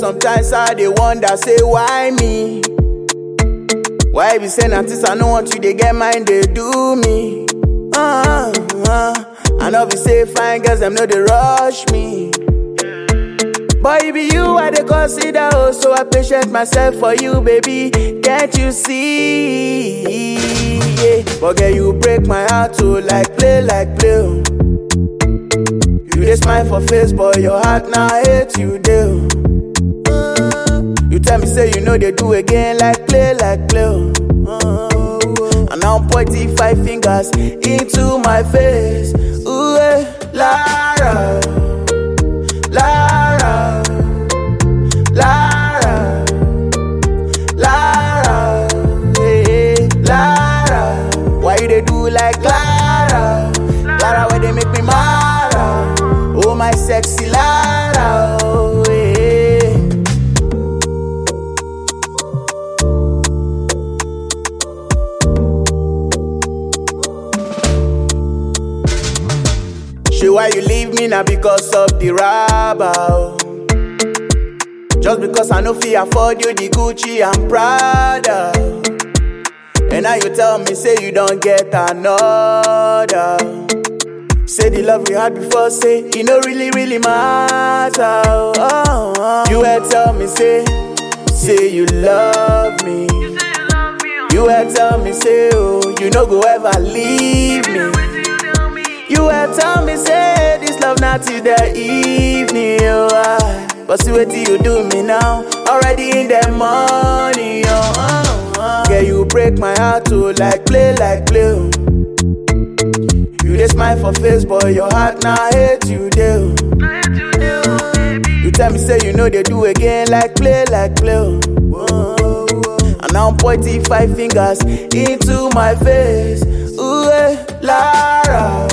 sometimes I dey wonder, say why me? Why be saying artist I no want you, they get mind, they do me. Uh, uh, I know be say fine girls, them know they rush me. Boy, it be you I dey consider, oh, so I patient myself for you, baby. Can't you see? Yeah. But girl, you break my heart, oh, like play, like play. oh. You dey smile for face, boy, your heart now hate you, do. You tell me say you know they do again, like play, like play. oh. Oh, and now I'm pointing five fingers into my face. Ooh, eh, Lara, Lara, Lara, Lara, hey, Lara. Why you they do like Lara? Lara, why they make me mad? Oh, my sexy Lara, oh, hey. She why you leave me now because of the rabble. Just because I know fi afford you the Gucci and Prada. And now you tell me say you don't get another. Say the love we had before, say it no really really matter. Oh, oh. You had tell me say, say you love me. You had tell me say oh you no go ever leave me. You had tell me say this love not till the evening, oh ah. But see what you do me now, already in the morning, oh. oh, oh. Girl, you break my heart to like play, like play. oh. You dey smile for face, boy, your heart now hate you, do. You tell me say you know they do again, like play, like play. oh. Oh, oh. And now I'm pointing five fingers into my face. Ooh, eh, Lara.